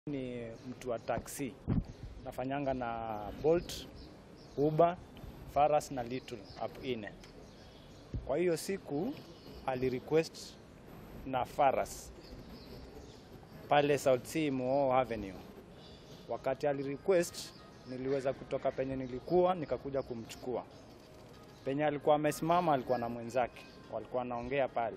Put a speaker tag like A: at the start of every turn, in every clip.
A: Ni mtu wa taxi, nafanyanga na Bolt, Uber, Faras na Little app ine. Kwa hiyo siku alirequest na Faras pale South Sea Moo Avenue. Wakati alirequest, niliweza kutoka penye nilikuwa nikakuja kumchukua. Penye alikuwa amesimama, alikuwa na mwenzake, walikuwa wanaongea pale.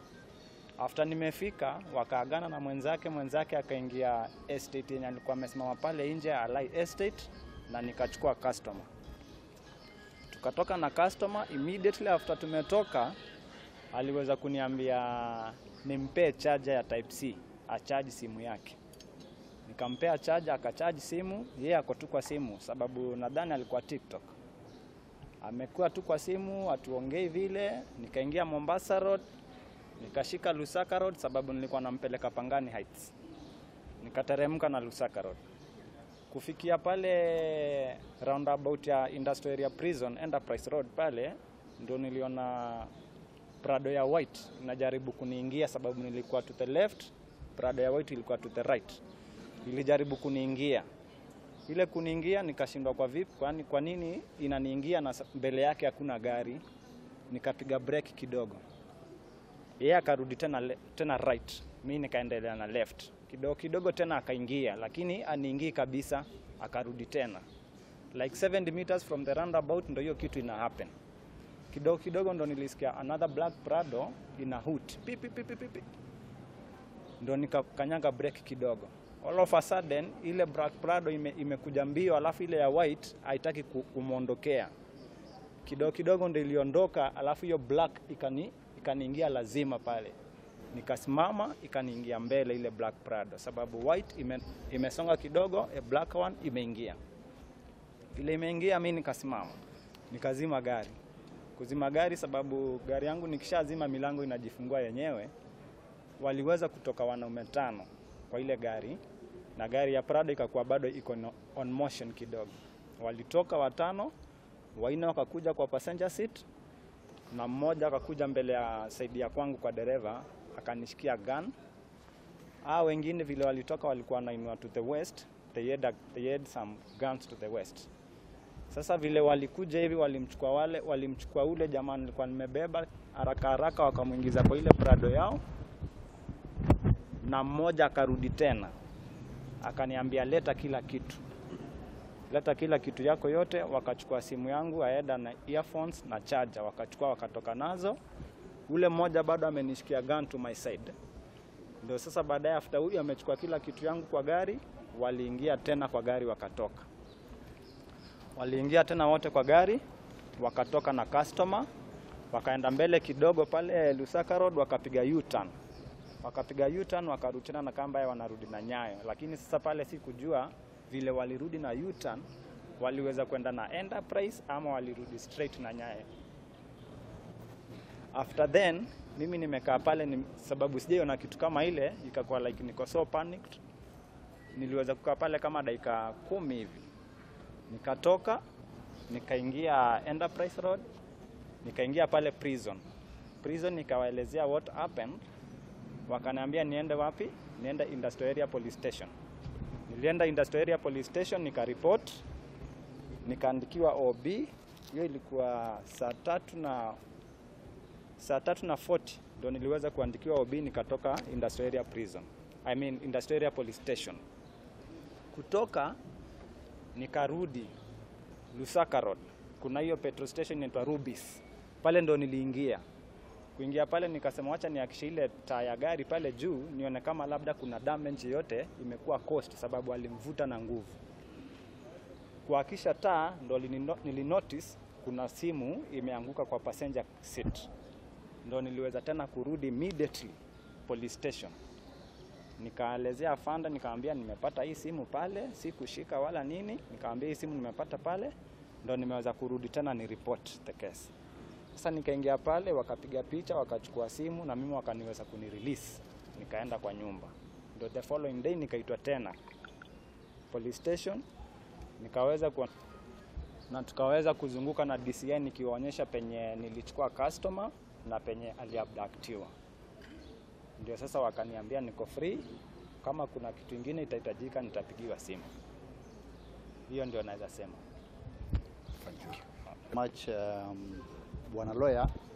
A: After nimefika wakaagana na mwenzake, mwenzake akaingia estate yenye alikuwa amesimama pale nje Alai Estate, na nikachukua customer. Tukatoka na customer, immediately after tumetoka, aliweza kuniambia nimpee charger ya type C achaji simu yake. Nikampea charger, akachaji simu, yeye ako tu kwa simu, sababu nadhani alikuwa TikTok. Amekuwa tu kwa simu, atuongei vile. Nikaingia Mombasa Road, nikashika Lusaka Road sababu nilikuwa nampeleka Pangani Heights. Nikateremka na Lusaka Road. Kufikia pale roundabout ya Industrial Area Prison Enterprise Road pale ndio niliona Prado ya white inajaribu kuniingia sababu nilikuwa to the left, Prado ya white ilikuwa to the right. Ilijaribu kuniingia. Ile kuniingia nikashindwa kwa vipi, kwani kwa nini inaniingia na mbele yake hakuna gari? Nikapiga breki kidogo yeye akarudi tena, le- tena right, mi nikaendelea na left kidogo kidogo, tena akaingia, lakini aniingii kabisa, akarudi tena like 70 meters from the roundabout, ndo hiyo kitu ina happen. Kidogo kidogo ndo nilisikia another black Prado ina hoot pi pi pi pi pi pi, ndo nikakanyaga break kidogo. All of a sudden ile black Prado ime, imekuja mbio, alafu ile ya white haitaki ku- kumwondokea kidogo kidogo ndo iliondoka, alafu hiyo black ikani ikaniingia lazima pale, nikasimama ikaniingia mbele ile black Prado, sababu white ime, imesonga kidogo, a black one imeingia. Vile imeingia, mi nikasimama, nikazima gari. Kuzima gari sababu gari yangu nikishazima milango inajifungua yenyewe. Waliweza kutoka wanaume tano kwa ile gari, na gari ya Prado ikakuwa bado iko no- on motion kidogo. Walitoka watano, wanne wakakuja kwa passenger seat na mmoja akakuja mbele ya saidi ya kwangu kwa dereva akanishikia gun. Hao wengine vile walitoka walikuwa wanainua to the west, they had, a, they had some guns to the west. Sasa vile walikuja hivi walimchukua wale walimchukua ule jamaa nilikuwa nimebeba haraka haraka, wakamwingiza kwa ile Prado yao, na mmoja akarudi tena akaniambia leta kila kitu leta kila kitu yako yote. Wakachukua simu yangu aeda na earphones na charger, wakachukua wakatoka nazo. Ule mmoja bado amenishikia gun to my side. Ndio sasa baadaye, after huyu amechukua kila kitu yangu kwa gari, waliingia tena kwa gari wakatoka. Waliingia tena wote kwa gari wakatoka na customer, wakaenda mbele kidogo pale Lusaka Road, wakapiga U-turn wakapiga U-turn wakarudi tena na kamba yao wanarudi na Nyayo, lakini sasa pale sikujua vile walirudi na U-turn waliweza kwenda na Enterprise ama walirudi straight na Nyayo. After then mimi nimekaa pale ni, sababu sijaiona kitu kama ile, ikakuwa like niko so panicked. Niliweza kukaa pale kama dakika kumi hivi, nikatoka nikaingia Enterprise Road, nikaingia pale prison prison, nikawaelezea what happened wakaniambia niende wapi? Niende Industrial Area Police Station. Nilienda Industrial Area Police Station nikaripot, nikaandikiwa OB. Hiyo ilikuwa saa tatu na saa tatu na 40 ndio niliweza kuandikiwa OB, nikatoka Industrial Area Prison, I mean Industrial Area Police Station. Kutoka nikarudi Lusaka Road, kuna hiyo petrol station inaitwa Rubis, pale ndo niliingia kuingia pale nikasema wacha niakishe ile taa ya gari pale juu nione kama labda kuna damage yoyote imekuwa cost, sababu alimvuta na nguvu. Kuakisha taa ndo nilino- nilinotice kuna simu imeanguka kwa passenger seat, ndo niliweza tena kurudi immediately police station. Nikaelezea afanda, nikamwambia nimepata hii simu pale, si kushika wala nini. Nikamwambia hii simu nimepata pale, ndo nimeweza kurudi tena ni report the case. Sasa nikaingia pale, wakapiga picha, wakachukua simu na mimi wakaniweza kunirelease, nikaenda kwa nyumba. Ndio the following day nikaitwa tena police station, nikaweza ku na tukaweza kuzunguka na DCI nikiwaonyesha penye nilichukua customer na penye aliabductiwa. Ndio sasa wakaniambia niko free Kama kuna kitu ingine itahitajika, nitapigiwa simu. Hiyo ndio naweza sema.
B: much um, bwana lawyer